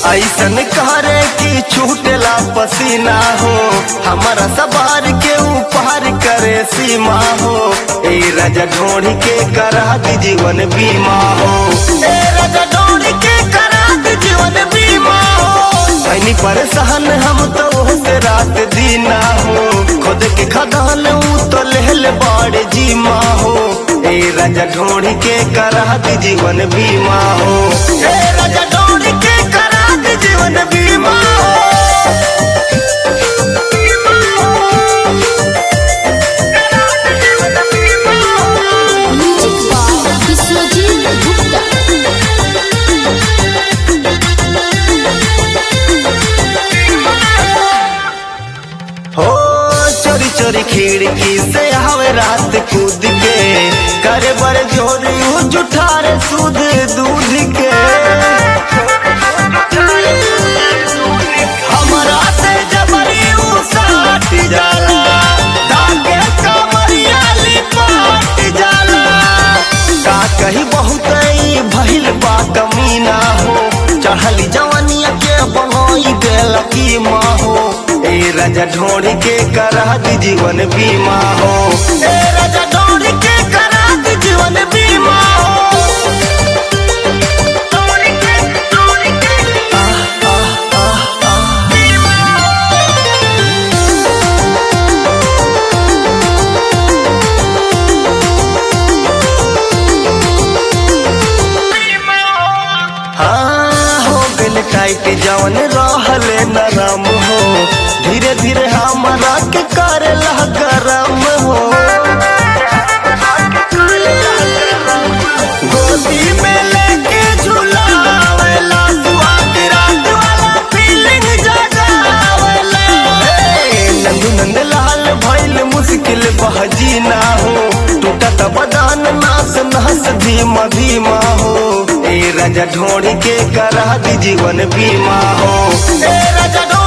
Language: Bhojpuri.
ऐसन करे कि छूटेला पसीना हो हमारा सवार के ऊपर करे सीमा हो ए राजा ढोड़ी के करा दी जीवन बीमा हो ए राजा ढोड़ी के करा दी जीवन बीमा हो ऐनी परेशान हम तो से रात दीना हो खुद के खदान ऊ तो लेहल बाड़े जीमा हो ए राजा ढोड़ी के करा दी जीवन बीमा हो ए राजा ढोड़ी के करा दी जीवन बीमा हो म्यूजिक बाय विश्वजीत गुप्ता हो चोरी चोरी खिड़की से हवे रात कूद के करे बड़े जोरी ऊ जुठारे सूद दूध के हमरा से जबरी ऊ साट जाला धागे कमरिया लिपाट जाला का कही बहुत ही भइल बा कमीना हो चढ़ली जवानिया के बनोई देल की माँ हो ए राजा ढोड़ी के करा दी जीवन बीमा हो ए राजा ढोड़ी के करा दी जीवन बीमा हो आह, आह, आह, आह। हाँ हो गल टाइट जवन रहले नरम हो धीरे धीरे हमारा के करेला गरम हो गोदी में लेके झुलावेला स्वाद रात वाला फीलिंग जगावेला हे, नंदू नंद लाल भइल मुश्किल बहजी ना हो टूटत बदान नास नास धीमा धीमा हो ए राजा ढोड़ी के करा दी जीवन बीमा हो ए राजा ढोड़ी